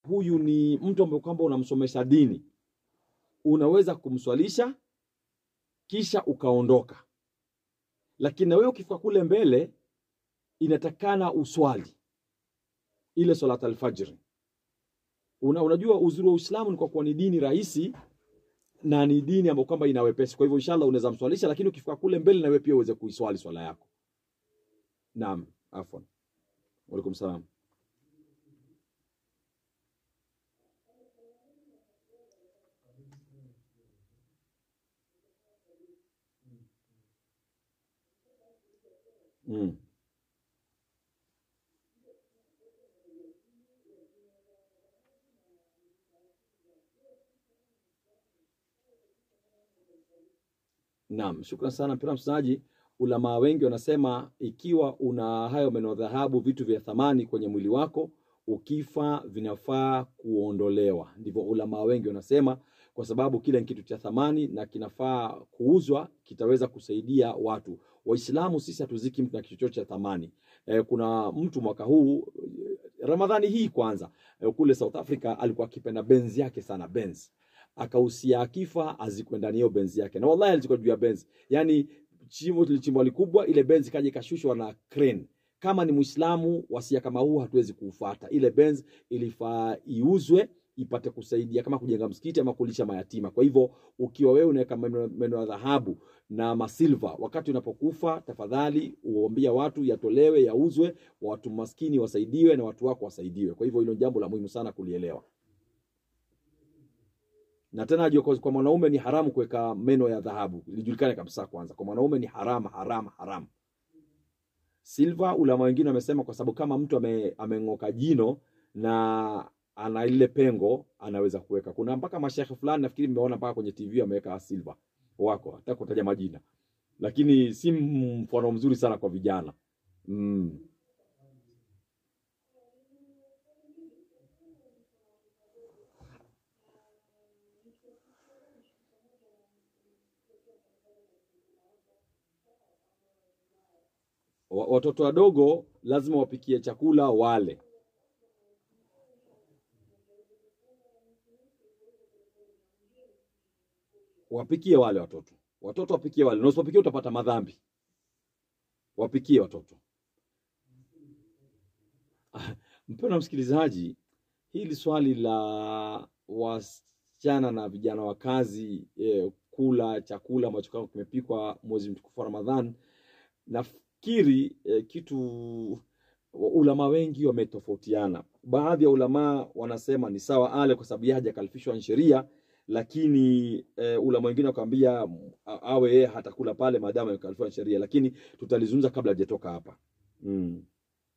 huyu ni mtu ambaye kwamba unamsomesha dini, unaweza kumswalisha kisha ukaondoka, lakini na wewe ukifika kule mbele inatakana uswali ile salat alfajri. Una, unajua uzuri wa Uislamu ni kwa kuwa ni dini rahisi na ni dini ambayo kwamba ina wepesi. Kwa hivyo inshallah unaweza mswalisha, lakini ukifika kule mbele na wewe pia uweze kuiswali swala yako. Naam, afwan. Waalaikum salam. Mm. Naam, shukran sana mpendwa msikilizaji. Ulamaa wengi wanasema ikiwa una hayo meno ya dhahabu, vitu vya thamani kwenye mwili wako, ukifa vinafaa kuondolewa. Ndivyo ulamaa wengi wanasema, kwa sababu kile ni kitu cha thamani na kinafaa kuuzwa, kitaweza kusaidia watu. Waislamu sisi hatuziki mtu na kitu chochote cha thamani. E, kuna mtu mwaka huu Ramadhani hii kwanza, e, kule South Africa alikuwa akipenda benzi yake sana Benz akahusia akifa azikwe ndani hiyo benzi yake, na wallahi alizikwa juu ya benzi. Yani chimbo lilichimbwa likubwa, ile benzi kaja ikashushwa na crane. Kama ni Muislamu, wasia kama huu hatuwezi kuufuata. Ile benzi ilifaa iuzwe ipate kusaidia kama kujenga msikiti ama kulisha mayatima. Kwa hivyo ukiwa wewe unaweka meno meno ya dhahabu na masilva, wakati unapokufa, tafadhali uambia watu yatolewe, yauzwe, watu maskini wasaidiwe na watu wako wasaidiwe. Kwa hivyo hilo jambo la muhimu sana kulielewa na tena ajue kwa kwa mwanaume ni haramu kuweka meno ya dhahabu, lijulikane kabisa. Kwanza kwa mwanaume ni haramu, haramu, haramu. Silva, ulama wengine wamesema kwa sababu kama mtu ame, ameng'oka jino na ana ile pengo anaweza kuweka. Kuna mpaka mashekhe fulani nafikiri mmeona mpaka kwenye TV ameweka silva wako, hata kutaja majina, lakini si mfano mzuri sana kwa vijana mm. Wa- Watoto wadogo lazima wapikie chakula wale. Wapikie wale watoto, watoto wapikie wale, na usipopikia utapata madhambi. Wapikie watoto. Mpendwa msikilizaji, hili swali la wasichana na vijana wa kazi eh, kula chakula ambacho kama kimepikwa mwezi mtukufu wa Ramadhan, nafikiri eh, kitu ulama wengi wametofautiana. Baadhi ya ulamaa wanasema ni sawa ale kwa sababu yeye hajakalifishwa na sheria, lakini e, ulama wengine wakamwambia a- awe yeye hatakula pale maadamu amekalifishwa na sheria, lakini tutalizungumza kabla hajatoka hapa mm.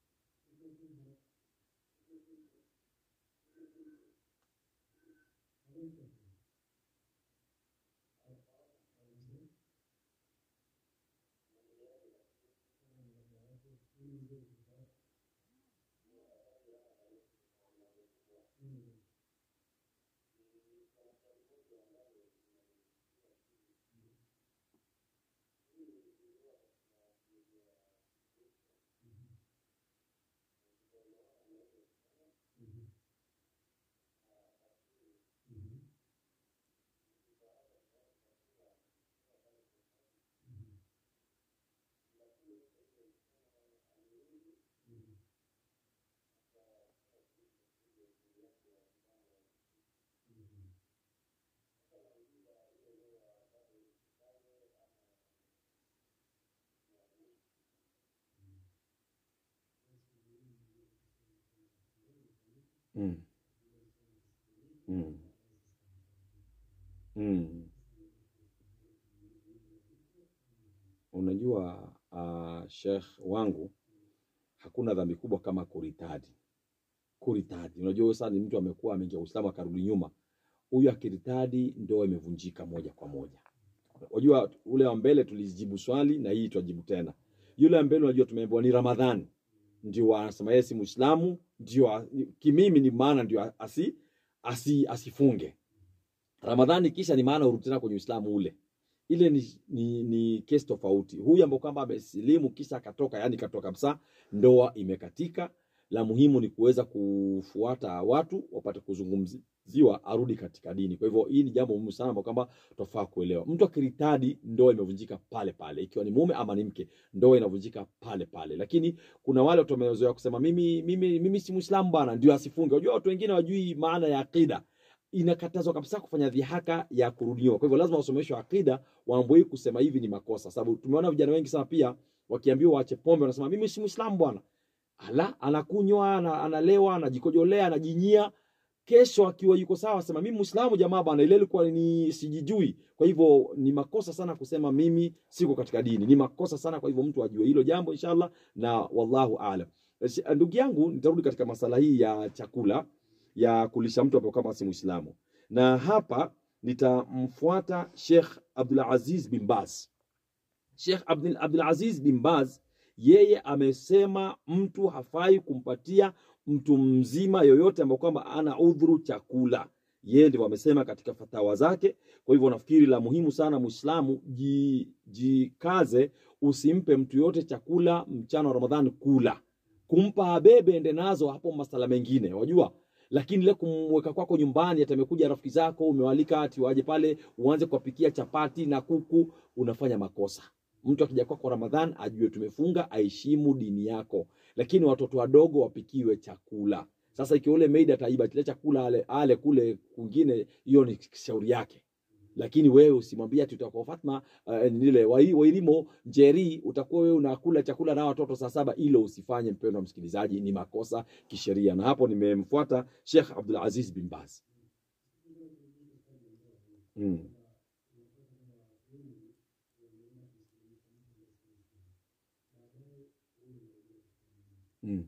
Mm. Mm. Mm. Unajua uh, Sheikh wangu, hakuna dhambi kubwa kama kuritadi. Kuritadi, unajua sasa ni mtu amekuwa ameingia Uislamu akarudi nyuma, huyu akiritadi ndoa imevunjika moja kwa moja. Unajua ule wa mbele tulijibu swali na hii twajibu tena. Yule wa mbele unajua tumeambiwa ni Ramadhani, ndio anasema yeye si Muislamu, ndio a- kimimi ni maana ndio asi, asi, asifunge Ramadhani, kisha ni maana urudi tena kwenye Uislamu ule ile ni, ni, ni kesi tofauti. Huyu ambao kwamba amesilimu kisha akatoka, yani katoka kabisa, ndoa imekatika la muhimu ni kuweza kufuata watu wapate kuzungumziwa arudi katika dini. Kwa hivyo hii ni jambo muhimu sana ambao kwamba tutafaa kuelewa. Mtu akiritadi, ndoa imevunjika pale pale, ikiwa ni mume ama ni mke, ndoa inavunjika pale pale. Lakini kuna wale watu wamezoea kusema mimi, mimi, mimi si Muislamu bwana, ndio asifunge. Unajua watu wengine wajui maana ya akida inakatazwa kabisa kufanya dhihaka ya kurudiwa. Kwa hivyo lazima wasomeshwe akida, waambie kusema hivi ni makosa, sababu tumeona vijana wengi sana pia wakiambiwa waache pombe wanasema mimi si Muislamu bwana. Ala, anakunywa, ana- analewa, anajikojolea, anajinyia. Kesho akiwa yuko sawa asema mimi Muislamu jamaa bwana, ile ilikuwa ni sijijui. Kwa hivyo ni makosa sana kusema mimi siko katika dini, ni makosa sana. Kwa hivyo mtu ajue hilo jambo inshallah, na wallahu aalam. Shi- Ndugu yangu, nitarudi katika masala hii ya chakula ya kulisha mtu ambaye kama si Muislamu, na hapa nitamfuata Sheikh Abdul Aziz bin Baz. Sheikh Abdul, Abdul Aziz bin Baz yeye amesema mtu hafai kumpatia mtu mzima yoyote ambaye kwamba ana udhuru chakula. Yeye ndivyo amesema katika fatawa zake. Kwa hivyo nafikiri la muhimu sana Muislamu, ji- jikaze, usimpe mtu yote chakula mchana wa Ramadhani kula, kumpa abebe ende nazo, hapo masala mengine wajua lakini ile kumweka kwako nyumbani, ati amekuja rafiki zako umewalika, ati waje pale uanze kuwapikia chapati na kuku, unafanya makosa. Mtu akija kwako Ramadhan ajue tumefunga, aheshimu dini yako, lakini watoto wadogo wapikiwe chakula. Sasa ikiwa ule maid ataiba kile chakula ale, ale kule kwingine, hiyo ni shauri yake lakini wewe usimwambie ati utakuwa Fatma uh, nile wai- wailimo njeri utakuwa wewe unakula chakula na watoto saa saba. Ilo usifanye mpendwa msikilizaji, ni makosa kisheria. Na hapo nimemfuata Sheikh Abdul Aziz bin Baz. Mm. Mm.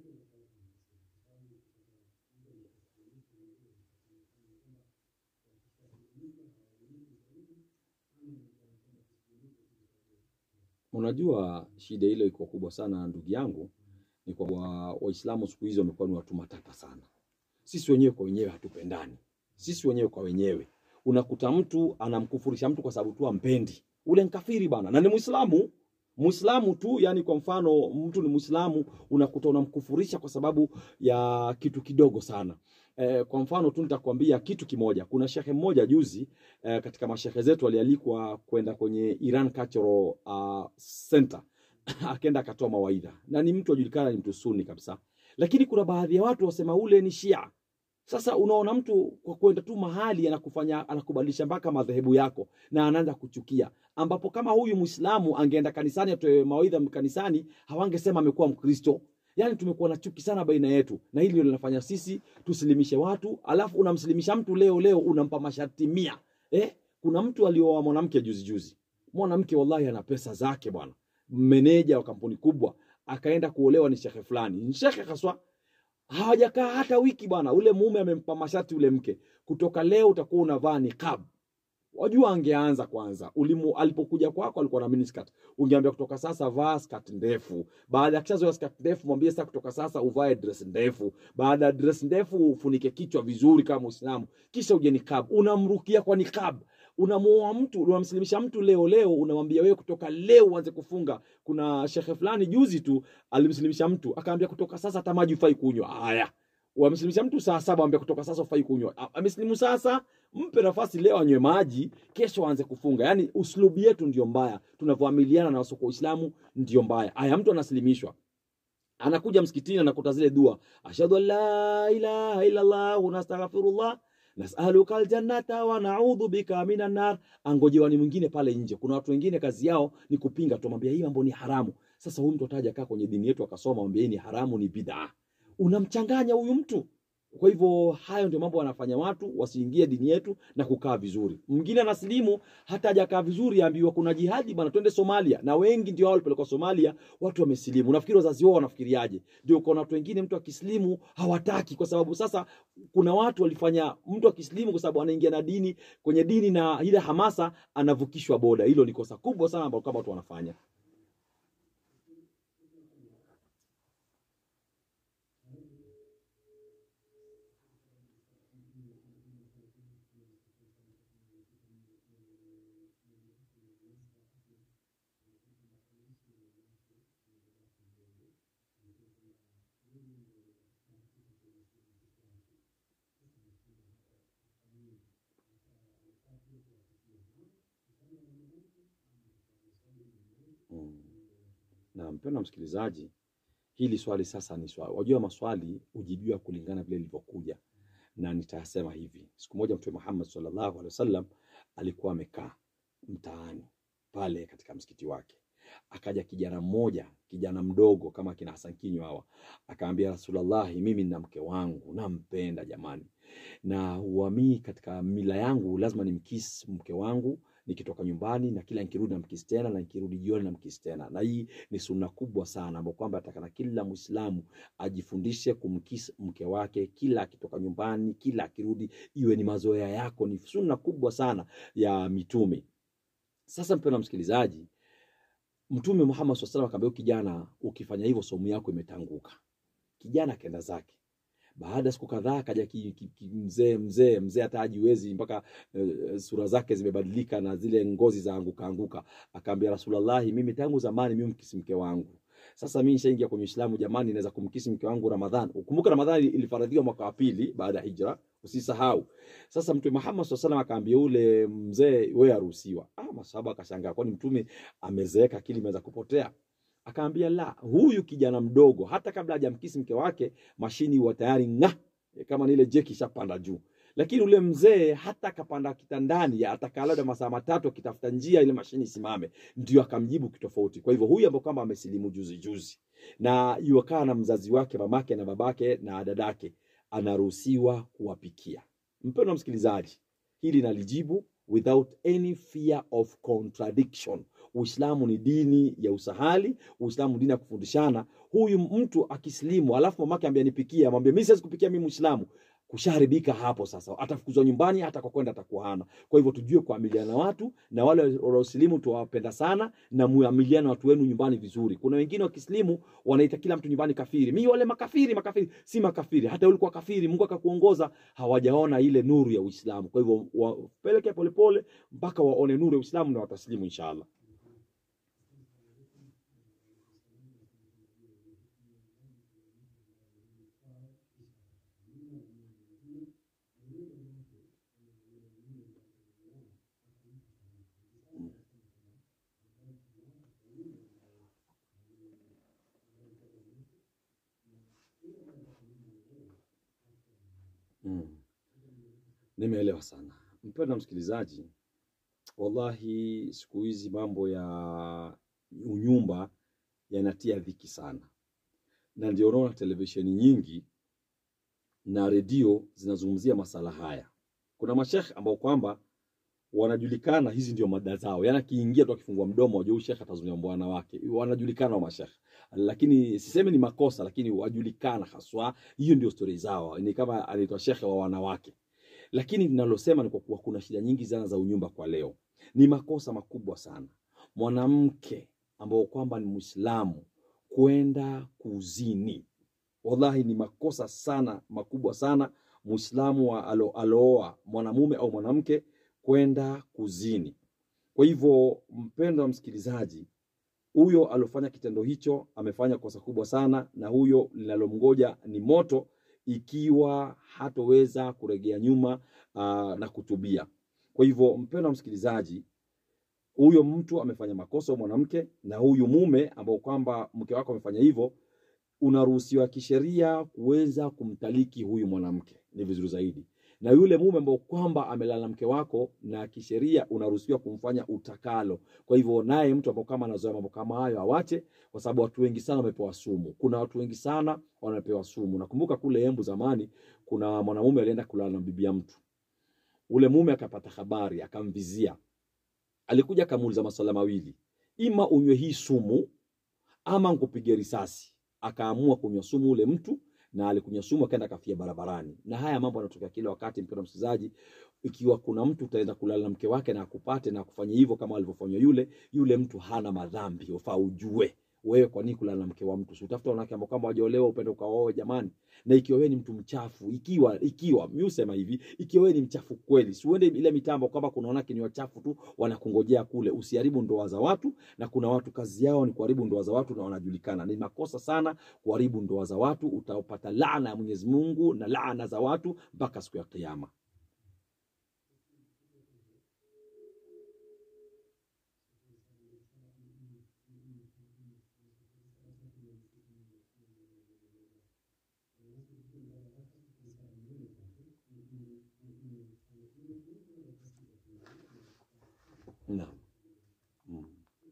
Unajua shida ile iko kubwa sana ndugu yangu, ni kwa wa- Waislamu siku hizi wamekuwa ni watu matata sana. Sisi wenyewe kwa wenyewe hatupendani, sisi wenyewe kwa wenyewe. Unakuta mtu anamkufurisha mtu kwa sababu tu ampendi, ule nkafiri bana, na ni Muislamu Muislamu tu. Yani kwa mfano mtu ni Muislamu, unakuta unamkufurisha kwa sababu ya kitu kidogo sana. Eh, kwa mfano tu nitakwambia kitu kimoja. Kuna shehe mmoja juzi eh, katika mashehe zetu alialikwa kwenda kwenye Iran Cultural uh, Center akaenda akatoa mawaidha, na ni mtu ajulikana, ni mtu suni kabisa, lakini kuna baadhi ya watu wasema ule ni Shia. Sasa unaona mtu kwa kwenda tu mahali anakufanya anakubadilisha mpaka madhehebu yako na anaanza kuchukia, ambapo kama huyu Muislamu angeenda kanisani atoe mawaidha kanisani, hawangesema amekuwa Mkristo. Yaani tumekuwa na chuki sana baina yetu, na hili ndio linafanya sisi tusilimishe watu, alafu unamsilimisha mtu leo leo unampa masharti mia. Eh, kuna mtu alioa mwanamke juzi juzi, mwanamke wallahi ana pesa zake bwana, meneja wa kampuni kubwa, akaenda kuolewa ni shekhe fulani, ni shekhe haswa hawajakaa hata wiki bwana, ule mume amempa masharti ule mke, kutoka leo utakuwa unavaa niqab. Wajua, angeanza kwanza ulimu, alipokuja kwako alikuwa na miniskirt, ungeambia kutoka sasa vaa skirt ndefu. Baada ya kishazoea skirt ndefu, mwambie sasa kutoka sasa uvae dress ndefu. Baada ya dress ndefu, ufunike kichwa vizuri kama Muislamu, kisha uje niqab. Unamrukia kwa niqab, unamuoa mtu, unamsilimisha mtu leo leo, unamwambia wewe kutoka leo uanze kufunga. Kuna shekhe fulani juzi tu alimsilimisha mtu, akaambia kutoka sasa hata maji ufai kunywa. Haya, wamsilimisha mtu saa saba, ambia kutoka sasa ufai kunywa. A- Amesilimu sasa, mpe nafasi leo anywe maji, kesho aanze kufunga. Yaani uslubi yetu ndio mbaya, tunavyoamiliana na wasoko Uislamu ndio mbaya. Haya, mtu anasilimishwa anakuja msikitini anakuta zile dua, ashhadu an la ilaha illa Allah wa nastaghfirullah nasaluka aljannata wa naudhu bika minan nar. Angojewani mwingine pale nje. Kuna watu wengine kazi yao ni kupinga tu, mwambia hii mambo ni haramu. Sasa huyu mtu ataja kaa kwenye dini yetu akasoma, mwambia hii ni haramu, ni bid'a. Unamchanganya huyu mtu. Kwa hivyo hayo ndio mambo wanafanya watu wasiingie dini yetu na kukaa vizuri. Mwingine anasilimu hata hajakaa vizuri, ambiwa kuna jihadi bwana, twende Somalia, na wengi ndio hao walipelekwa Somalia, watu wamesilimu. Unafikiri wazazi wao wanafikiriaje? Ndio kuna watu wengine, mtu akisilimu hawataki, kwa sababu sasa kuna watu walifanya mtu akisilimu, kwa sababu anaingia na dini kwenye dini na ile hamasa, anavukishwa boda. Hilo ni kosa kubwa sana ambalo kama watu wanafanya. Mm. Na mpendwa msikilizaji, hili swali sasa ni swali, wajua maswali hujibiwa kulingana vile lilivyokuja, na nitasema hivi. Siku moja Mtume Muhammad sallallahu alaihi wasallam alikuwa amekaa mtaani pale katika msikiti wake, akaja kijana mmoja, kijana mdogo kama kina Hassan Kinyo hawa, akaambia Rasulullahi, mimi nina mke wangu nampenda jamani, na uamii katika mila yangu lazima nimkisi mke wangu nikitoka nyumbani na kila nikirudi namkisi tena na nikirudi jioni namkisi tena, na hii ni sunna kubwa sana ambayo kwamba atakana kila Muislamu ajifundishe kumkisi mke wake kila akitoka nyumbani, kila akirudi, iwe ni mazoea yako. Ni sunna kubwa sana ya mitume. Sasa mpendwa msikilizaji, Mtume Muhammad SAW salam akaambia kijana, ukifanya hivyo somu yako imetanguka. Kijana akaenda zake. Baada ya siku kadhaa akaja ki- ki- ki- mzee mzee mzee hata hajiwezi mpaka eh, sura zake zimebadilika na zile ngozi za anguka anguka. Akaambia Rasulullahi, mimi tangu zamani mimi mkisi mke wangu. Sasa mimi nishaingia kwenye Uislamu jamani, naweza kumkisi mke wangu Ramadhan. Ukumbuka Ramadhani ilifaradhiwa mwaka wa pili baada ya hijra, usisahau. Sasa Mtume Muhammad SAW salam akaambia ule mzee, wewe aruhusiwa. Ah, masahaba akashangaa, kwani mtume amezeeka, akili imeweza kupotea? Akaambia la, huyu kijana mdogo hata kabla hajamkisi mke wake mashini huwa tayari ng'a, kama ni ile jeki ishapanda juu. Lakini ule mzee hata akapanda kitandani, atakaa labda masaa matatu akitafuta njia ile mashini isimame, ndio akamjibu kitofauti. Kwa hivyo huyu ambaye kwamba amesilimu juzi juzi na yuakaa na mzazi wake, mamake na babake na dadake, anaruhusiwa kuwapikia. Mpendwa msikilizaji, hili nalijibu without any fear of contradiction. Uislamu ni dini ya usahali, Uislamu ni dini ya kufundishana. Huyu mtu akisilimu alafu mamake ambia nipikie, amwambie mimi siwezi kupikia, mimi Muislamu, kushaharibika hapo. Sasa atafukuzwa nyumbani, hata kwa kwenda atakuwa hana. Kwa hivyo tujue kuamiliana na watu, na wale waliosilimu tuwapenda sana, na muamiliane na watu wenu nyumbani vizuri. Kuna wengine wakisilimu wanaita kila mtu nyumbani kafiri, mimi wale makafiri, makafiri. Si makafiri, hata wewe ulikuwa kafiri, Mungu akakuongoza, hawajaona ile nuru ya Uislamu. Kwa hivyo wapeleke polepole mpaka waone nuru ya Uislamu na wataslimu inshallah. Mm. Nimeelewa sana mpendwa msikilizaji, wallahi siku hizi mambo ya unyumba yanatia dhiki sana, na ndio unaona televisheni nyingi na redio zinazungumzia masala haya. Kuna mashekhe ambao kwamba wanajulikana, hizi ndio mada zao, yaani akiingia tu akifungua mdomo wajua huyu shekhe atazungumzia bwana wake, wanajulikana wa mashekhe, lakini sisemi ni makosa, lakini wajulikana haswa, hiyo ndio stori zao, ni kama anaitwa shekhe wa wanawake. Lakini ninalosema ni kwa kuwa kuna shida nyingi sana za unyumba kwa leo, ni makosa makubwa sana mwanamke ambao kwamba ni Muislamu kwenda kuzini. Wallahi ni makosa sana makubwa sana Muislamu wa alo, alooa mwanamume au mwanamke kwenda kuzini. Kwa hivyo, mpendwa msikilizaji, huyo aliofanya kitendo hicho amefanya kosa kubwa sana, na huyo linalomgoja ni moto ikiwa hatoweza kuregea nyuma aa, na kutubia. Kwa hivyo, mpendwa msikilizaji, huyo mtu amefanya makosa mwanamke, na huyu mume ambao kwamba mke wako amefanya hivyo, unaruhusiwa kisheria kuweza kumtaliki huyu mwanamke, ni vizuri zaidi. Na yule mume ambao kwamba amelala mke wako, na kisheria unaruhusiwa kumfanya utakalo. Kwa hivyo, naye mtu ambao kama anazoea mambo kama hayo awache, kwa sababu watu wengi sana wamepewa sumu. Kuna watu wengi sana wanapewa sumu. Nakumbuka kule Embu zamani, kuna mwanamume alienda kulala na bibi ya mtu, ule mume akapata habari, akamvizia alikuja akamuuliza maswala mawili, ima unywe hii sumu ama nkupige risasi. Akaamua kunywa sumu ule mtu, na alikunywa sumu akaenda akafia barabarani. Na haya mambo yanatokea kila wakati, mpendwa msikilizaji. Ikiwa kuna mtu utaenda kulala na mke wake na akupate na akufanye hivyo kama alivyofanywa yule, yule mtu hana madhambi, ufaa ujue wewe kwa nini kulala na mke wa mtu? Si utafuta wanawake ambao kama wajaolewa upende ukaoe jamani. Na ikiwa wewe ni mtu mchafu, ikiwa ikiwa mimi husema hivi, ikiwa wewe ni mchafu kweli, si uende ile mitambo kwamba kuna wanawake ni wachafu tu wanakungojea kule. Usiharibu ndoa za watu, na kuna watu kazi yao ni kuharibu ndoa za watu na wanajulikana. Ni makosa sana kuharibu ndoa za watu, utapata laana ya Mwenyezi Mungu na laana za watu mpaka siku ya Kiyama. Naam. Mm.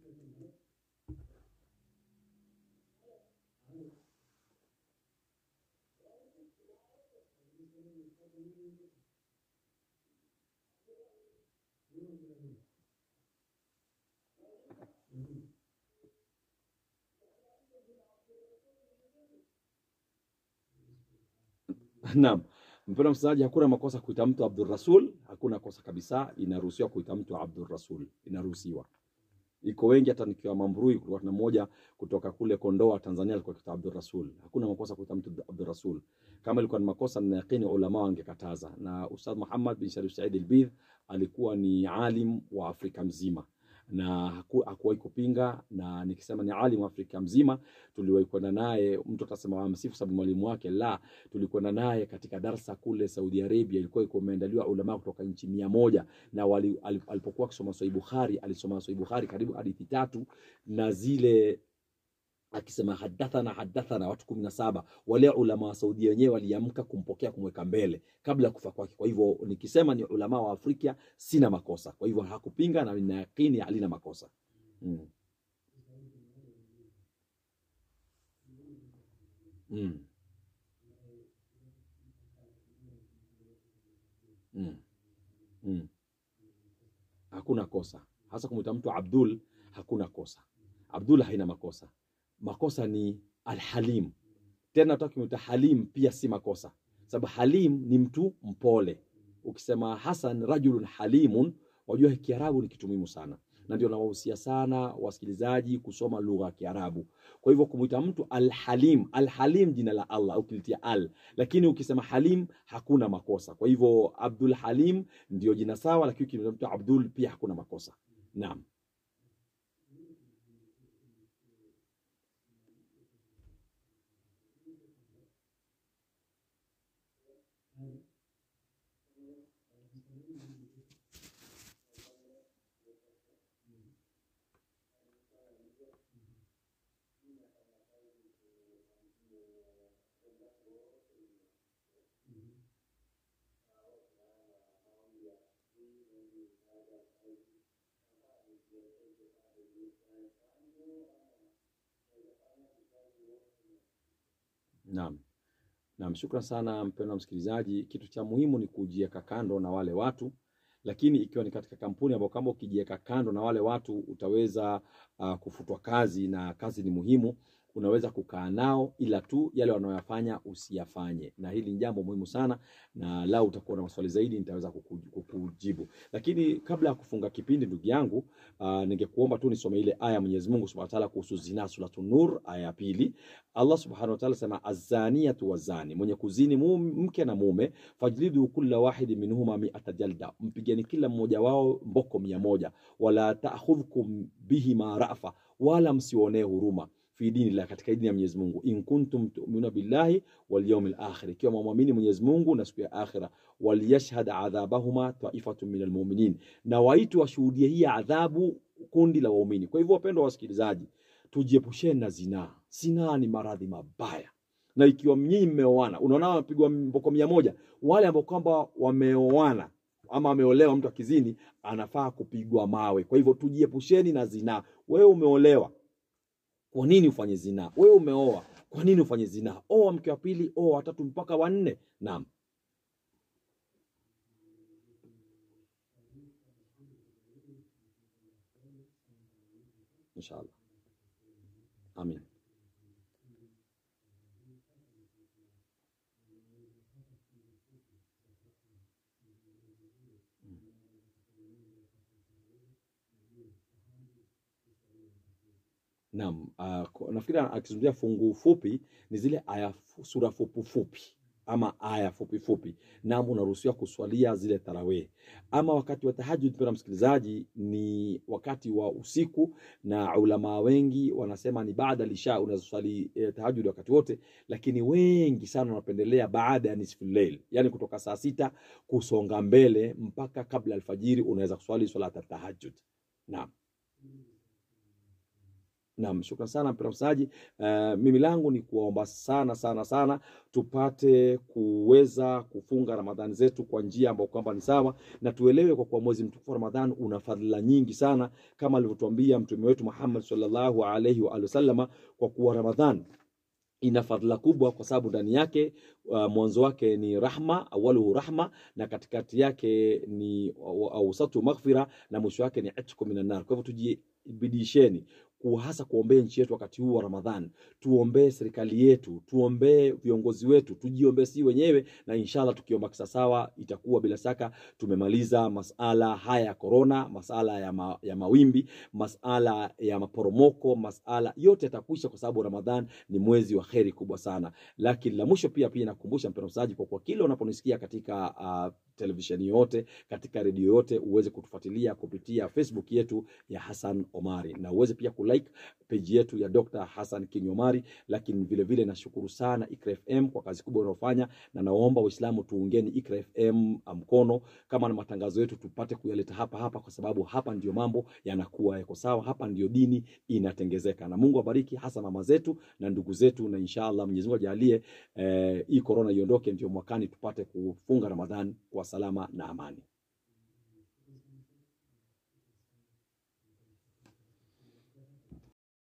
Naam. Mpendwa msikilizaji, hakuna makosa kuita mtu Abdul Rasul, hakuna kosa kabisa. Inaruhusiwa kuita mtu Abdul Rasul, inaruhusiwa. Iko wengi, hata nikiwa Mambrui, kulikuwa tuna mmoja kutoka kule Kondoa, Tanzania, alikuwa akiitwa Abdul Rasul. Hakuna makosa kuita mtu Abdul Rasul. Kama ilikuwa ni makosa, nina yakini ulama wangekataza. Na Ustadh Muhammad bin Sharif Said Albidh alikuwa ni alim wa Afrika mzima na haku- hakuwahi kupinga, na nikisema ni alim wa Afrika mzima, tuliwahi kwenda naye. Mtu atasema wamsifu sababu mwalimu wake, la, tulikwenda naye katika darsa kule Saudi Arabia, ilikuwa iko imeandaliwa ulama kutoka nchi mia moja na wali, alip- alipokuwa akisoma Sahih Bukhari alisoma Sahih Bukhari karibu hadithi tatu na zile akisema hadathana hadathana watu kumi na saba wale ulama wa Saudia wenyewe waliamka kumpokea kumweka mbele kabla ya kufa kwake. Kwa hivyo nikisema ni ulama wa Afrika sina makosa, kwa hivyo hakupinga na nina yakini halina makosa mm. Mm. Mm. Mm. Hakuna kosa, hasa kumwita mtu Abdul, hakuna kosa. Abdul haina makosa. Makosa ni Alhalim. Tena hata ukimwita Halim pia si makosa, sababu Halim ni mtu mpole. Ukisema Hasan rajulun halimun, wajua Kiarabu ni kitu muhimu sana, na ndio nawahusia sana wasikilizaji kusoma lugha ya Kiarabu. Kwa hivyo kumwita mtu Alhalim, Alhalim jina la Allah ukilitia al, lakini ukisema Halim hakuna makosa. Kwa hivyo Abdul Halim ndio jina sawa, lakini ukimwita mtu Abdul pia hakuna makosa. Naam. Naam. Naam, shukran sana mpendwa msikilizaji. Kitu cha muhimu ni kujiweka kando na wale watu, lakini ikiwa ni katika kampuni ambayo kama ukijiweka kando na wale watu utaweza uh, kufutwa kazi, na kazi ni muhimu, unaweza kukaa nao, ila tu yale wanayoyafanya usiyafanye, na hili ni jambo muhimu sana, na lau utakuwa na maswali zaidi nitaweza kuku- kukujibu. Lakini kabla ya kufunga kipindi, ndugu yangu, uh, ningekuomba tu nisome ile aya ya Mwenyezi Mungu Subhanahu wa Ta'ala kuhusu zina, Suratu Nur aya ya pili. Allah subhanahu wa ta'ala sema azaniyatu wazani, mwenye kuzini mum- mke na mume, fajlidu kulla wahidi minhuma miata jalda, mpigeni kila mmoja wao mboko mia moja, wala ta'khudhukum bihima rafa, wala msionee huruma fi dini la katika dini ya Mwenyezi Mungu, in kuntum tu'minuna billahi wal yawmil akhir, ikiwa mwamini Mwenyezi Mungu na siku ya akhira, waliyashhad adhabahuma taifatun minal mu'minin, na waitu washuhudie hii adhabu kundi la waumini. Kwa hivyo wapendwa wasikilizaji, tujiepusheni na zinaa. Zinaa ni maradhi mabaya, na ikiwa nyinyi mmeoana, unaona wamepigwa mboko mia moja, wale ambao kwamba wameoana ama ameolewa, mtu akizini anafaa kupigwa mawe. Kwa hivyo tujiepusheni na zinaa. Wewe umeolewa, kwa nini ufanye zinaa? Wewe umeoa, kwa nini ufanye zinaa? Oa mke wa pili, oa watatu mpaka wanne. Naam, inshallah, amin. Naam, uh, nafikiri akizungumzia fungu fupi ni zile aya fu- sura fupi fupi ama aya fupi fupi. Naam, unaruhusiwa kuswalia zile tarawih. Ama wakati wa tahajjud, mpendwa msikilizaji, ni wakati wa usiku, na ulama wengi wanasema ni baada lisha, unazoswali eh, tahajjud wakati wote, lakini wengi sana wanapendelea baada ya nisful layl, yani kutoka saa sita kusonga mbele mpaka kabla alfajiri, unaweza kuswali swala tahajjud. Naam. Naam, shukran sana mpendwa msikilizaji. Uh, mimi langu ni kuwaomba sana sana sana tupate kuweza kufunga Ramadhani zetu kwa njia ambayo kwamba ni sawa, na tuelewe kwa kuwa mwezi mtukufu wa Ramadhani una fadhila nyingi sana, kama alivyotuambia mtume wetu Muhammad sallallahu alaihi wa alihi wasallama, kwa kuwa Ramadhani ina fadhila kubwa kwa sababu ndani yake uh, mwanzo wake ni rahma, awaluhu rahma, na katikati yake ni ausatu maghfira, na mwisho wake ni itqu minan nar. Kwa hivyo tujibidisheni hasa kuombea nchi yetu wakati huu wa Ramadhani, tuombee serikali yetu, tuombee viongozi wetu, tujiombee si wenyewe, na inshallah tukiomba kisasawa, itakuwa bila shaka tumemaliza masala haya ya korona, masala ya, ma, ya mawimbi, masala ya maporomoko, masala yote yatakwisha, kwa sababu Ramadhan ni mwezi wa kheri kubwa sana. Lakini la mwisho pia pia nakukumbusha mpendwa msikilizaji, kwa kuwa kila unaponisikia katika uh, televisheni yote, katika redio yote, uweze kutufuatilia kupitia Facebook yetu ya Hassan Omari na uweze pia kulike page yetu ya Dr. Hassan King Omari. Lakini vile vile nashukuru sana Ikra FM kwa kazi kubwa unayofanya, na naomba Waislamu tuungeni Ikra FM mkono, kama na matangazo yetu tupate kuyaleta hapa hapa, kwa sababu hapa ndio mambo yanakuwa yako sawa, hapa ndio dini inatengezeka. Na Mungu abariki hasa mama zetu na ndugu zetu, na inshallah Mwenyezi Mungu ajalie eh, hii corona iondoke, ndio mwakani tupate kufunga Ramadhani kwa salama na amani.